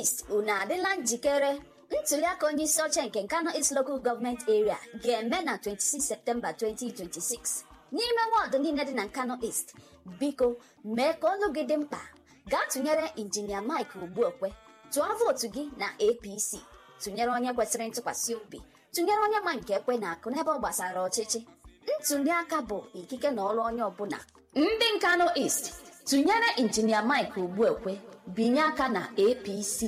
East unu adịla njikere ntuliaka onye isi oche nke Nkano East Local Government Area ga-eme na 26 Septemba 2026 n'ime wọdụ niile dị na Nkano East biko mee ka olu gị dị mkpa gaa tụnyere injinia Mike Ogbuekwe tụọ vootu gị na APC tụnyere onye kwesịrị ntụkwasị obi tụnyere onye ma nke ekwe na akụ n'ebe ọ gbasara ọchịchị ntuliaka bụ ikike na ọrụ onye ọbụla ndị Nkano East tụnyere injinia Mike Ogbuekwe binye aka na APC